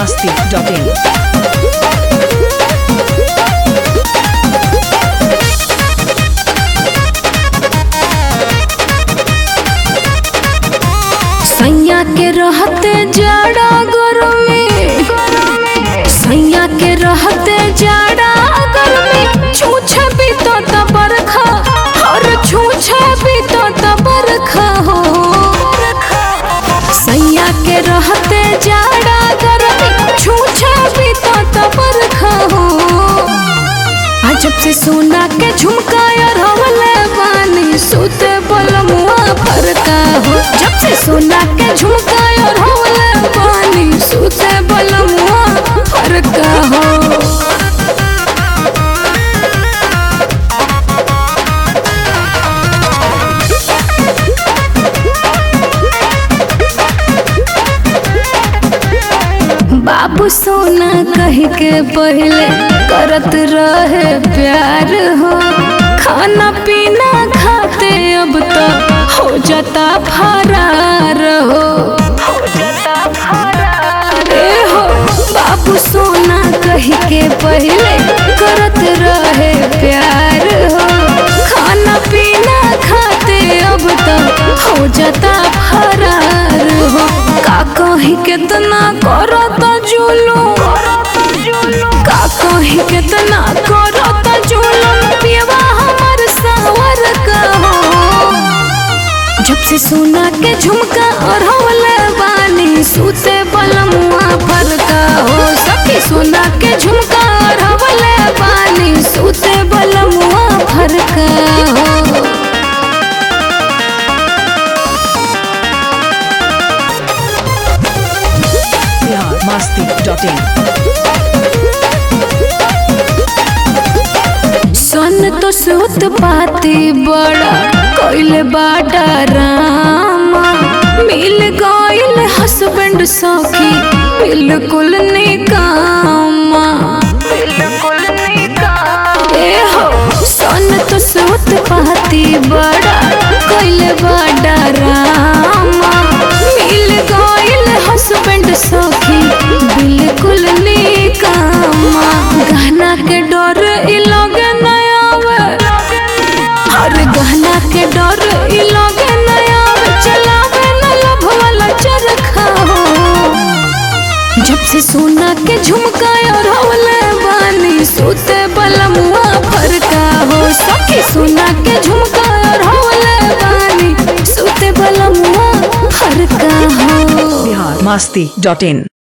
masti.in. सैया के रहते जाड़ा गरमी सैया के रहते जाड़ा गरमी छूछे भी तो त बरखा और छूछे भी तो त बरखा हो सैया के रहते जाड़ा गरमी छूछे भी तो त बरखा हो आ जब से सोना के झुमका यार हवले बानी सुते बलमुआ फरका हो जब से सोना के झुमका यार हवले बानी सुते बलमुआ फरका हो बाबू सोना कह के पहले करत रहे प्यार हो खाना पीना खाते अब तो हो जाता फरार हो ए हो बाबू सोना कह के पहले करत रहे प्यार हो खाना पीना खाते अब तो हो जाता फरार हो का कही कितना करत जुलूम का कही कितना करत जुलूम पियवा हमर सावर का हो जब से सोना के झुमका और हवले बानी सूते बलमुआ फरका हो सखी सोना के झुमका और हवले बानी सूते बलमुआ फरका हो Bihar masti.in. सन तो सुत पाती बड़ा कोइले बाटा रामा मिल गइल हस्बैंड सखी बिल्कुल निकामा बिल्कुल निकामा ए हो सन तो सुत पाती बड़ा कोइले बाटा रामा मिल गइल हस्बैंड सखी बिल्कुल निकामा गहना के डर इ लगे न आवे हर गहना के डर इ लगे न आवे चलावे न लभ वाला चरखा हो जब से सोना के झुमका और हवले बानी सूते बलमुआ फरका हो सखी सोना के झुमका और हवले बानी सूते बलमुआ फरका हो Bihar masti.in.